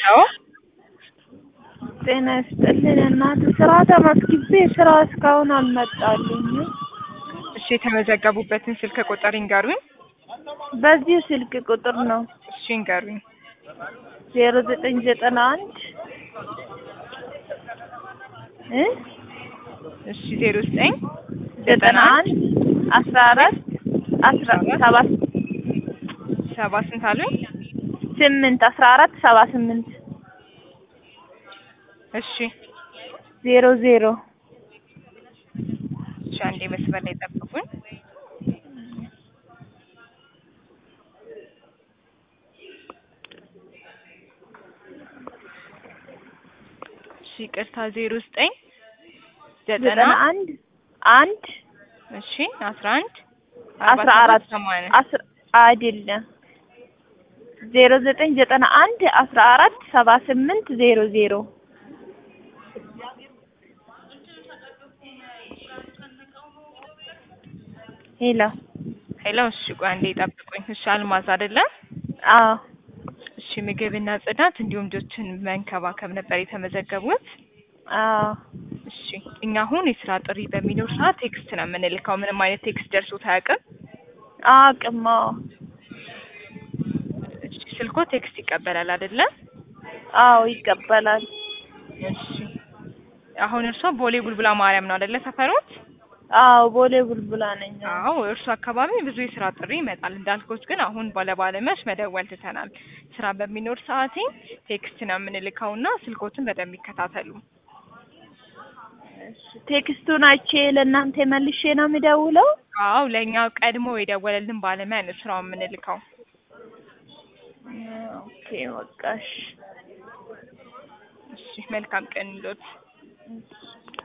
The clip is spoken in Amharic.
አዎ ጤና ይስጥልኝ እናት ስራ ተመዝግቤ ስራ እስካሁን አልመጣልኝም። እሺ የተመዘገቡበትን ስልክ ቁጥር ይንገሩኝ። በዚሁ ስልክ ቁጥር ነው እሺ ይንገሩኝ። ዜሮ ዘጠኝ ዘጠና አንድ እ እሺ ዜሮ ዘጠኝ ዘጠና አንድ አስራ አራት አስራ ሰባት ሰባ ስንት አሉኝ? ስምንት አስራ አራት ሰባ ስምንት እሺ ዜሮ ዜሮ እሺ አንዴ መስመር ላይ ጠብቁኝ። እሺ ይቅርታ ዜሮ ዘጠኝ ዘጠና ዘጠና አንድ አንድ እሺ አስራ አንድ አስራ አራት ሰማንያ አስራ አይደለም ዜሮ ዘጠኝ ዘጠና አንድ አስራ አራት ሰባ ስምንት ዜሮ ዜሮ ሄሎ ሄሎ እሺ ቆይ አንዴ ጠብቁኝ። እሺ አልማዝ አይደለም? አዎ እሺ ምግብና ጽዳት እንዲሁም ልጆችን መንከባከብ ነበር የተመዘገቡት። አዎ እሺ እኛ አሁን የስራ ጥሪ በሚኖር ሰዓት ቴክስት ነው የምንልከው። ምንም አይነት ቴክስት ደርሶት አያውቅም። አቅም አዎ እሺ ስልኮ ቴክስት ይቀበላል አይደለ? አዎ ይቀበላል። እሺ አሁን እርሶ ቦሌ ቡልቡላ ማርያም ነው አይደለ ሰፈሮት? አዎ ቦሌ ቡልቡላ ነኝ። አዎ እርሱ አካባቢ ብዙ የስራ ጥሪ ይመጣል። እንዳልኩት ግን አሁን ባለባለሙያዎች መደወል ትተናል። ስራ በሚኖር ሰዓት ቴክስት ነው የምንልከውና ስልኮትን በደንብ ይከታተሉ። እሺ ቴክስቱን አይቼ ለእናንተ መልሼ ነው የሚደውለው? አዎ ለእኛ ቀድሞ የደወለልን ባለሙያ ነው ስራውን የምንልከው። ኦኬ በቃ እሺ። እሺ መልካም ቀን ይሎት።